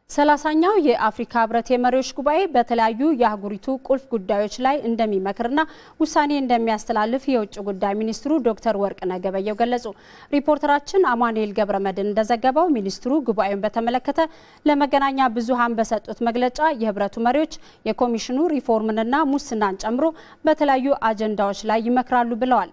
ሰላሳኛው የአፍሪካ ህብረት የመሪዎች ጉባኤ በተለያዩ የአህጉሪቱ ቁልፍ ጉዳዮች ላይ እንደሚመክርና ውሳኔ እንደሚያስተላልፍ የውጭ ጉዳይ ሚኒስትሩ ዶክተር ወርቅነህ ገበየሁ ገለጹ። ሪፖርተራችን አማኑኤል ገብረመድህን እንደዘገበው ሚኒስትሩ ጉባኤውን በተመለከተ ለመገናኛ ብዙሃን በሰጡት መግለጫ የህብረቱ መሪዎች የኮሚሽኑ ሪፎርምንና ሙስናን ጨምሮ በተለያዩ አጀንዳዎች ላይ ይመክራሉ ብለዋል።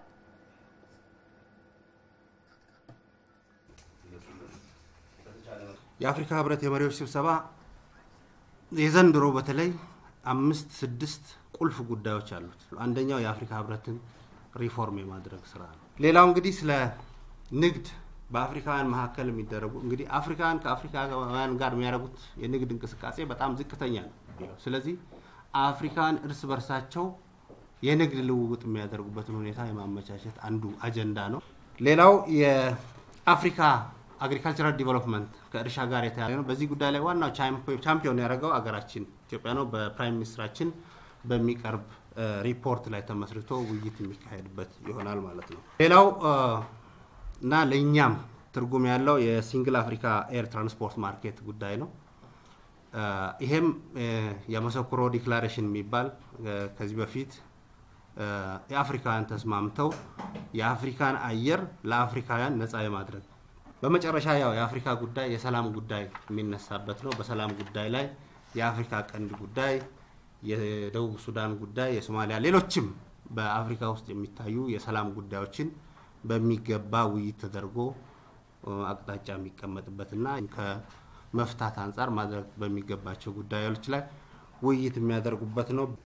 የአፍሪካ ህብረት የመሪዎች ስብሰባ የዘንድሮ በተለይ አምስት ስድስት ቁልፍ ጉዳዮች አሉት። አንደኛው የአፍሪካ ህብረትን ሪፎርም የማድረግ ስራ ነው። ሌላው እንግዲህ ስለ ንግድ በአፍሪካውያን መካከል የሚደረጉ እንግዲህ አፍሪካውያን ከአፍሪካውያን ጋር የሚያደርጉት የንግድ እንቅስቃሴ በጣም ዝቅተኛ ነው። ስለዚህ አፍሪካውያን እርስ በርሳቸው የንግድ ልውውጥ የሚያደርጉበትን ሁኔታ የማመቻቸት አንዱ አጀንዳ ነው። ሌላው የአፍሪካ አግሪካልቸራል ዲቨሎፕመንት ከእርሻ ጋር የተያያዘ ነው። በዚህ ጉዳይ ላይ ዋናው ቻምፒዮን ያደረገው አገራችን ኢትዮጵያ ነው። በፕራይም ሚኒስትራችን በሚቀርብ ሪፖርት ላይ ተመስርቶ ውይይት የሚካሄድበት ይሆናል ማለት ነው። ሌላው እና ለእኛም ትርጉም ያለው የሲንግል አፍሪካ ኤር ትራንስፖርት ማርኬት ጉዳይ ነው። ይሄም የመሰኩሮ ዲክላሬሽን የሚባል ከዚህ በፊት የአፍሪካውያን ተስማምተው የአፍሪካን አየር ለአፍሪካውያን ነፃ የማድረግ በመጨረሻ ያው የአፍሪካ ጉዳይ የሰላም ጉዳይ የሚነሳበት ነው። በሰላም ጉዳይ ላይ የአፍሪካ ቀንድ ጉዳይ፣ የደቡብ ሱዳን ጉዳይ፣ የሶማሊያ ሌሎችም በአፍሪካ ውስጥ የሚታዩ የሰላም ጉዳዮችን በሚገባ ውይይት ተደርጎ አቅጣጫ የሚቀመጥበትና ከመፍታት አንጻር ማድረግ በሚገባቸው ጉዳዮች ላይ ውይይት የሚያደርጉበት ነው።